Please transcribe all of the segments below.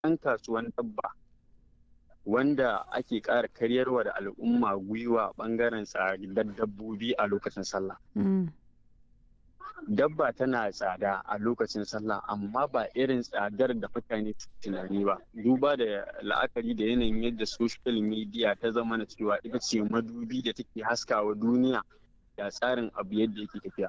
ɗan kasuwan dabba wanda ake ƙara karyarwa da al'umma gwiwa ɓangaren tsadar dabbobi a lokacin sallah. Dabba tana tsada a lokacin sallah amma ba irin tsadar da mutane tunani ba. Duba da la'akari da yanayin yadda social media ta zama na cewa ita ce madubi da take haskawa duniya da tsarin abu yadda yake tafiya.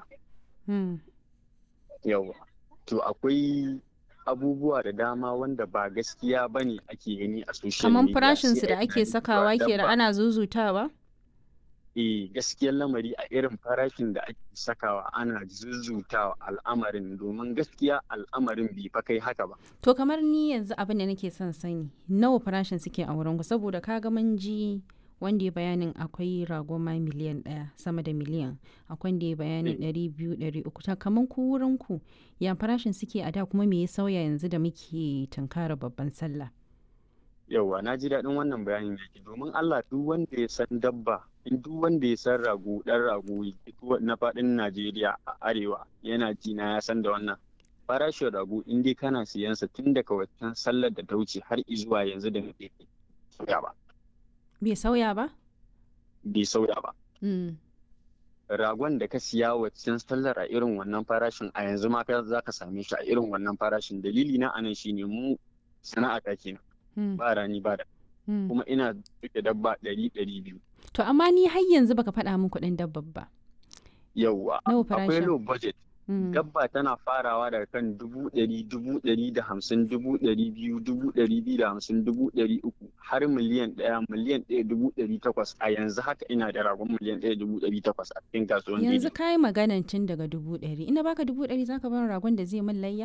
Yawwa. To akwai abubuwa da dama wanda ba gaskiya ba ne ake gani a social Kaman media. farashinsu sai da a yi ake tunanin sakawa cewa ke da dabba ana zuzutawa? eh gaskiyar lamari a irin farashin da ake sakawa ana zuzutawa al'amarin domin gaskiya al'amarin bai fa kai haka ba. To kamar ni yanzu abin da nake son sani nawa farashin suke a wurin ku saboda kaga mun ji wanda ya bayanin akwai rago ma miliyan ɗaya sama da miliyan akwai wanda ya bayanin ɗari biyu ɗari uku ta kamar ku wurin ku ya farashin suke a da kuma me ya sauya yanzu da muke tunkara babban sallah. Yauwa na ji daɗin wannan bayanin yake domin Allah duk wanda ya san dabba in duk wanda ya san rago ɗan rago duk na faɗin Najeriya a arewa yana ji na ya san da wannan. Farashin rago in dai kana siyansa tun daga waccan sallar da ta wuce har izuwa yanzu da muke sauya ba. Bai sauya ba? Bai sauya ba. Mm. ragon da ka siya waccan sallar a irin wannan farashin a yanzu ma ka za ka same shi a irin wannan farashin dalili na anan shine mu sana'a ta kenan Mm. ba rani ba da Mm. kuma ina duke dabba ɗari ɗari biyu To amma ni har yanzu baka faɗa min kuɗin dabbar ba. yauwa Nawa akwai farashin? low budget Mm. dabba tana farawa daga kan dubu ɗari dubu ɗari da hamsin dubu ɗari biyu dubu ɗari biyu da hamsin dubu ɗari uku har miliyan ɗaya miliyan ɗaya dubu ɗari takwas a yanzu haka ina da ragon miliyan ɗaya dubu ɗari takwas a cikin kasuwan Yanzu daidai ka yi maganan tun daga dubu ɗari. Ina baka dubu ɗari zaka bar ragon da zai min layya?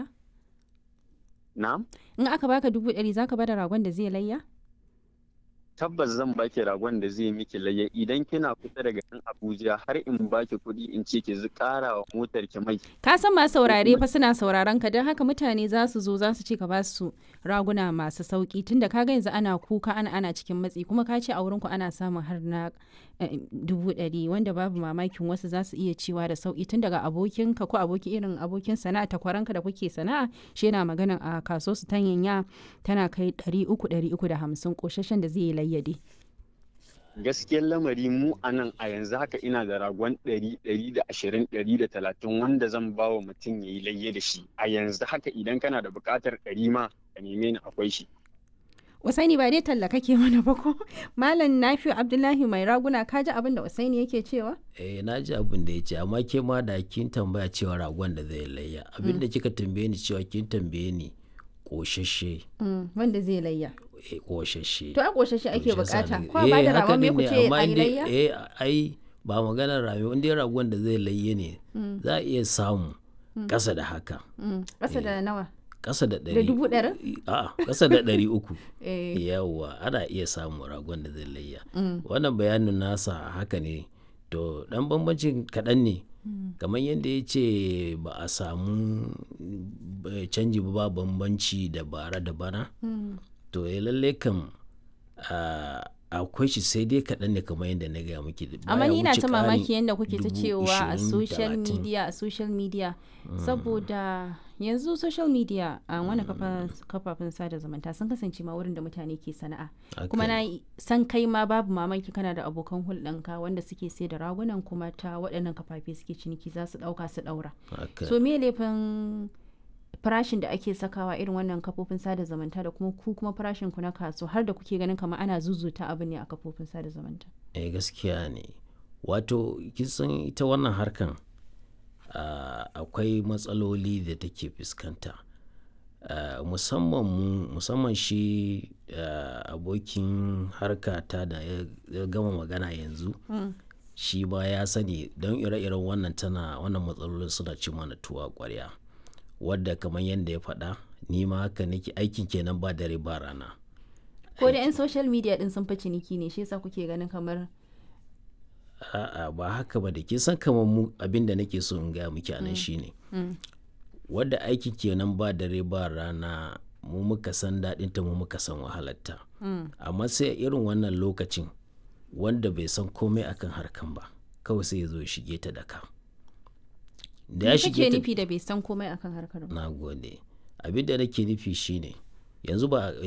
na'am In aka baka dubu ɗari zaka bada ragon da zai layya? tabbas zan baki ragon da zai miki layya idan kina kusa daga nan Abuja har in baki kuɗi in ce ki zu ƙara wa motar ki mai Ka san masu saurare kuma- fa suna sauraron ka don haka mutane za su zo za su ce ka ba su raguna masu sauki tunda ka ga yanzu ana kuka ana ana cikin matsi kuma ka ce a wurin ku ana samun har na eh, dubu ɗari wanda babu mamakin wasu za su iya cewa da sauki tun daga abokinka ko aboki irin abokin sana'a takwaranka da kuke sana'a shi yana magana a kaso su tanyanya tana kai ɗari uku ɗari uku da hamsin ƙoshashen da zai yi layyade. gaskiyar lamari mu a nan a yanzu haka ina da ragon ɗari ɗari da ashirin ɗari da talatin wanda zan ba wa mutum ya yi layya da shi a yanzu haka idan kana da buƙatar ɗari ma ka neme ni akwai shi Usaini ba dai talla kake mana ba ko? Malam Nafi'u Abdullahi mai raguna ka ji abin da Usaini yake cewa? eh na ji abin da ya ce amma ke ma da kin tambaya cewa ragon da zai layya abin da kika tambaye ni cewa kin tambaye ni koshashe Mm, wanda zai layya. eh koshashe To a ƙoshashe ake To shi yasa bukata. na- Ko a bada eh, haka ragon me din ku ne, ce amma a yi in dai- layya? eh ai ba maganar rami in dai ragon da zai layye ne za a iya samu ƙasa da haka Mm, Ƙasa da nawa? ƙasa da ɗari dubu ɗarin? a'a ƙasa da ɗari uku Eh, yawwa ana iya samun ragon da zai layya wannan bayanin nasa haka ne to dan bambancin kaɗan ne kamar yadda ya ce ba a samu eh, canji ba ba bambanci da bara da bana to ya lalle kam ah, akwai shi sai dai kaɗan ne kamar yadda na gaya miki Amma baya ni na wuce ta ƙarin mamaki yadda kuke ta dubu cewa a ishirin, social talatin. media a social media saboda yanzu social media a wani kafa- kafafen sada zumunta sun kasance ma wurin da mutane ke sana'a Haka kuma ne. na yi- san kai ma babu mamaki kana da abokan hulɗanka wanda suke sai da ragunan kuma ta waɗannan kafafe suke ciniki za su ɗauka su ɗaura Haka. so me laifin farashin da ake sakawa irin wannan kafofin sada zumunta da kuma ku kuma farashin ku na kaso har da kuke ganin kamar ana zuzuta abu ne a kafofin sada zumunta eh gaskiya ne wato kisan ita wannan harkan ah, akwai matsaloli da take fuskanta Ah, musamman mu musamman shi ah, abokin harka ta da ya ya gama magana yanzu shi ba ya sani don ire-iren wannan tana wannan matsalolin suna ci mana tuwa kwarya wadda kamar yadda ya faɗa ni ma haka nake aikin kenan ba dare ba rana ko da 'yan social media din sun fi ciniki ne shi yasa kuke ganin kamar a'a ba haka ba da kin san kamar mu abin da nake so in gaya miki anan shine wadda aiki kenan ba dare ba rana mu muka san daɗin ta mu muka san wahalarta amma sai a irin wannan lokacin wanda bai san komai akan harkan ba kawai sai ya zo ya shige ta da ka da ya me shige kake ta nufi da bai san komai akan harkar ba na gode abin da nake nufi shine yanzu ba